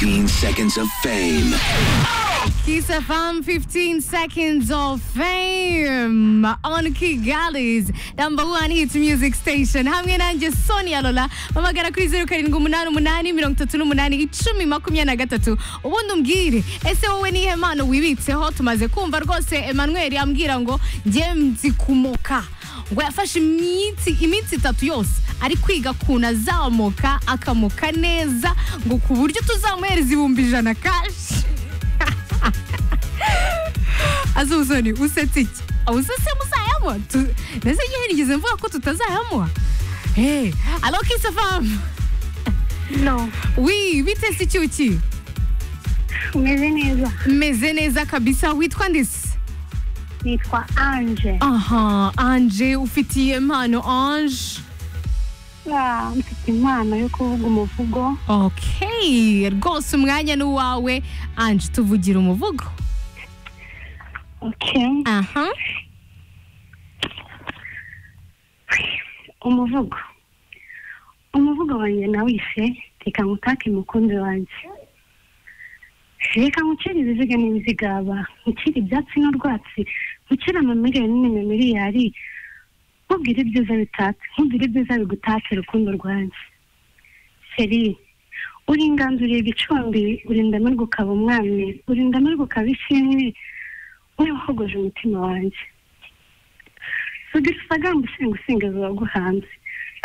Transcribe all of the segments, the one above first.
15 seconds of fame. Kiss FM 15 seconds of fame on Kigali's number one hit music station hamwe nanjye Sonia Lola bamagara kuri zeru karindwi umunani umunani mirongo itatu n'umunani icumi makumyabiri na gatatu ubundi umbwire ese wowe nihe mpano wibitseho tumaze kumva rwose Emmanuel ambwira ngo njye nzikumoka ngo yafashe iminsi iminsi itatu yose ari kwiga kuntu azamuka akamuka neza ngo ku buryo tuzamuhereza ibihumbi ijana kashi azuzoni usetse iki awusetse muzayamuha Tu- nese igihe nigeze mvuga ko tutazayamuha hey, alo kisa famu No, wi bitese icyuki umeze neza meze neza kabisa witwa ndisi nitwa anje aha anje ufitiye impano anje Ah, mfite impano yo kuvuga umuvugo okay rwose umwanya ni uwawe anje tuvugira umuvugo okay. aha umuvugo umuvugo wanjye nawise reka ngutake umukunzi wanjye reka nkucire ibiziga n'ibizigaba nkucire ibyatsi n'urwatsi nkucire amamiliyoni n'imimiliyari nkubwire ibyiza bitatse nkubwire ibyiza bigutatse urukundo rwanjye seri uri inganzuriye gicumbi uri ndamirwa ukaba umwami uri ndamirwa ukaba ishimwe wowe wahogoje umutima wanjye rugisagamba usenga usingiza uwaguhanze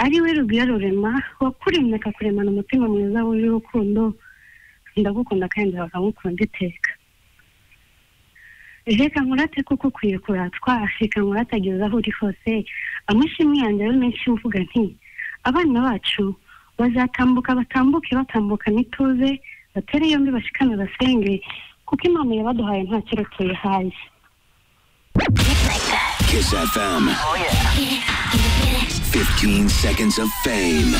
ari we rugwiro rurema wakuremye akakuremana umutima mwiza wuje urukundo ndagukunda kandi bakagukunda iteka reka nkurate kuko ukwiye kuratwa reka nkurate ageze aho uri hose amashimwe yanjye ari menshi mvuga nti abana bacu bazatambuka batambuke batambuka n'ituze batere yombi bashikame basenge kuko imana yabaduhaye nta keretse yihaye Kiss FM. 15 seconds of fame.